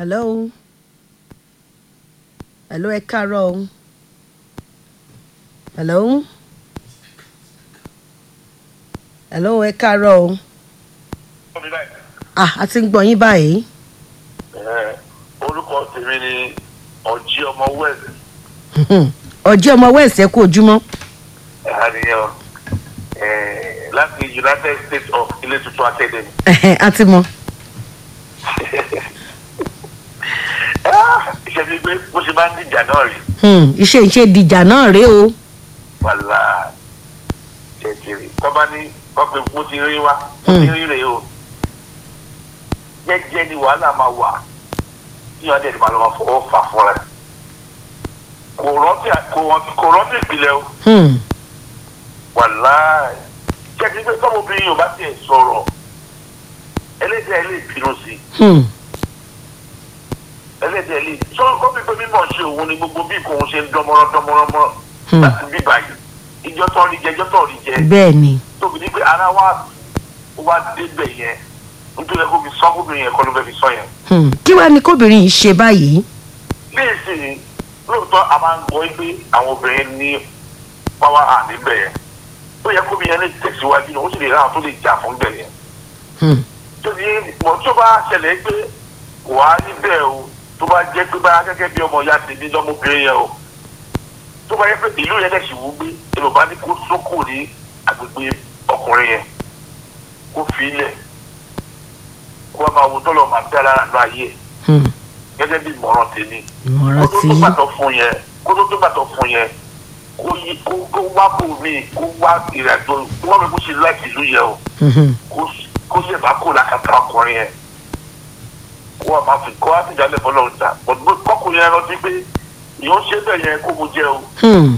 hello hello ẹ káàárọ̀ o hello hello ẹ káàárọ̀ o ah a ti ń gbọ́ yín báyìí orúkọ tèmi ni ọjí ọmọ west ọjọ́ ọmọ west ẹ kú ojúmọ́ àníyàn láti united states of ilé tuntun academy. a ti mọ iṣẹ́ bíi pé bó ṣe máa ń dìjà náà rí Hmm, iṣẹ́ ìṣe dìjà náà rèé o wàhálà jẹjẹrẹ kọ́ba ní kọ́pẹ́ mo ti rí wa mo ti rí rèé o jẹ́jẹ́ ni wàhálà máa wà tí wọ́n á dẹ̀ máa lọ máa fọwọ́ fà fúnra ẹ̀ kò rántí kò rántí- kò rántí ìpìlẹ̀ o Hmm, wàhálà jẹ́jẹ́ pé tọ́mọbìnrin yóò bá tiẹ̀ sọ̀rọ̀ ẹlẹ́dẹ̀ ẹ̀ lè bínú sí i hmm, ẹlẹ́dẹ̀ lè sọ ó fi pé mímọ̀ ṣe òun ni gbogbo bí kò ń ṣe ń dánmọ́rán dánmọ́rán mọ́ Hmm. láti bí báyìí ìjọ tó rí jẹ ìjọ tó rí jẹ bẹ́ẹ̀ ni tóbi ní pé ara wa wá débẹ̀ yẹn nítorí ẹ kó fi sọ kóbìnrin yẹn kọ́ ló fẹ́ fi sọ yẹn. Hmm, kí wàá ní kóbìnrin yìí ṣe báyìí léèsì lóòótọ́ a máa ń gbọ́ pé àwọn obìnrin ní pàwọ́ à níbẹ̀ yẹn ó yẹ kóbi yẹn lè tẹ̀síwájú náà ó sì lè ráhùn tó lè jà fún bẹ̀ yẹn. Hmm, tóbi mọ̀ tó bá ṣẹlẹ̀ pé wà á níbẹ̀ o tó bá jẹ́ pé bá gẹ́gẹ́ bí ọmọ ìyá tèmi lọ́mọbìnrin yẹn o tó bá yẹ pé ìlú yẹn lẹ́sìn wú gbé èrò bá ní kó sókò ní agbègbè ọkùnrin yẹn kó fi ilẹ̀ kó wá máa wo tọ́lọ̀ máa bẹ́ lára nínú ayé ẹ̀ hmm, gẹ́gẹ́ bí ìmọ̀ràn tèmi ìmọ̀ràn kó tó tí tó gbàtọ̀ fún yẹn kó tó tó gbàtọ̀ fún yẹn kó yí kó kó wá bò mí kó wá ìrìnàjò kó wá mi kó ṣe láti ìlú yẹn o Mhm, kó kó ṣe bá kó làkàtà ọkùnrin yẹn kó wá máa fi kó wá fi jalè fọlọ́ ọ̀dà bọ̀dọ̀ kọkùnrin yẹn rántí pé ìyóò ṣe bẹ́ẹ̀ yẹn kó mo jẹ́ o hmm,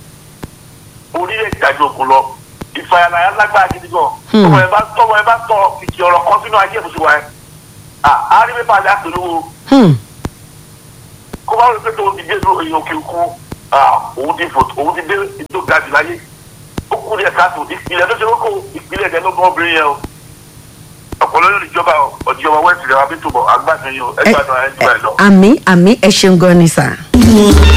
orílẹ̀ ìdájọ́ ògùn lọ ìfàyàlàyà lágbára gidi gan Hmm. tọmọ ẹ bá tọmọ ẹ bá tọ ìkì ọ̀rọ̀ kan sínú ayé ìbùsùn wa ẹ à á rí pépà àti àpèlówó hmm, kó bá rí pé tó ti dé ló èyàn òkè òkun òun ti fò òun ti dé ìdó ga jù láyé ó kú ní ẹ̀ka tó ìpìlẹ̀ tó ṣe kókó ìpìlẹ̀ ẹ̀dẹ̀ ló gbọ́ obìnrin yẹn o ọ̀pọ̀lọ́ yóò níjọba ọ̀dìjọba wẹ́ẹ̀sì rẹ̀ wá bí tòbọ̀ àgbàdo yìí o ẹgbàdo ẹ̀ jù ẹ̀ lọ. àmì àmì ẹ ṣeun gan ni sà.